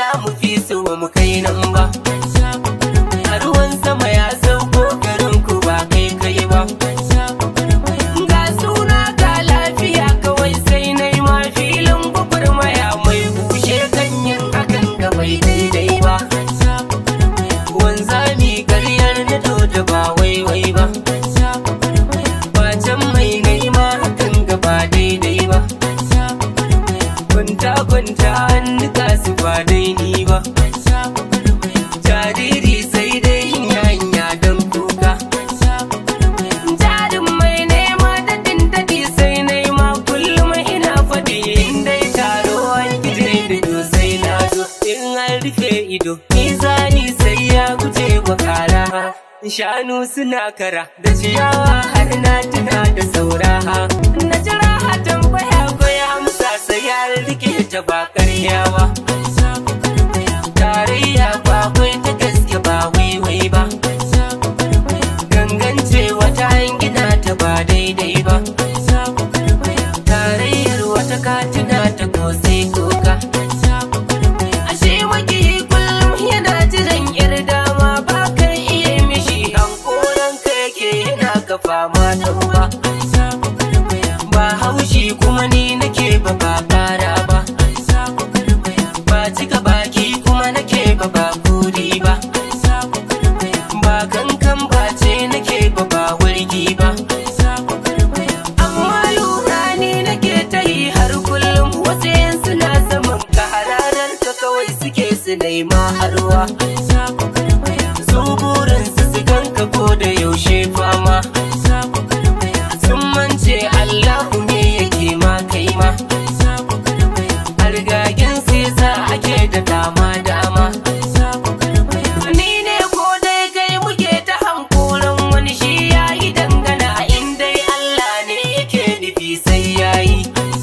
za mu fi su ba mu kai nan ba a ruwan sama ya sauko garin ku ba kai kai ba ga suna ga lafiya kawai sai na yi ma filin gwagwarmaya mai bushe ganyen hakan ga bai daidai ba wanzami karyar na da ba waiwai ba Bacin mai nema hakan ga ba daidai ba Kwanta kwanta an nika su ba daidai ba Jariri sai dai yin hanya don kuka Jarin mai nema da dindadi sai nema kullum ina faɗi in dai taro an gije da to sai na zo in an rufe ido mizani sai ya guje wa kara shanu suna kara da ciyawa har na tuna da saura na jira a tambaya ko ya amsa sai ya rike ta ba karyawa tarayya ba kwai ta gaske ba waiwai ba gangance wata gina ta ba daidai ba tarayyar wata katina ta kosai koka ashe maki kullum yana jiran yar dama ba kan iya mishi hankoran ka yake yana ka fama da uba ba haushi kuma ni nake ba ba kara ba ba cika baki kuma nake ba ba kuri ba ba kankan ba ce nake ba ba wurgi ba amma lura ni nake ta yi har kullum wasu yan suna saman ka hararar ka kawai suke su nema harwa su burin su su ganka ko da yaushe fama sun mance Allahu ne yake ma kai ma hargagen sai sa ake da dama dama ni ne ko dai kai muke ta hankoran wani shi ya yi dangana in dai Allah ne yake nufi sai ya yi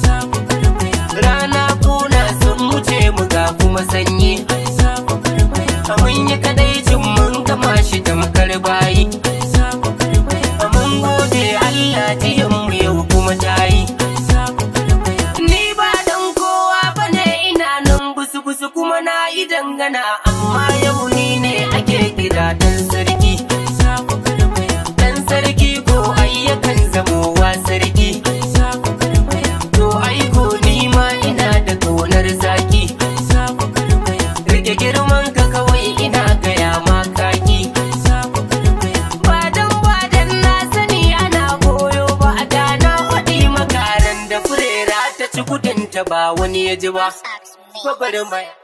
rana kuna sun wuce mu ga kuma sanyi mun yi kadaicin mun gama shi tamkar bayi mun gode Allah jiyan mu yau kuma ta yi Ni ba dan kowa bane ina nan busu busu kuma na yi dangana amma yau ni ne ake kira dan sarki. Dan sarki ko ayyakan zamowa sarki. To aiko ni ma ina da ƙaunar zaki. Rike girman ka kawai ina gaya ma kaki. Ba dan ba dan na sani ana koyo ba da na faɗi makaran da furera ta ci kudinta ba wani ya ji ba. Babar mai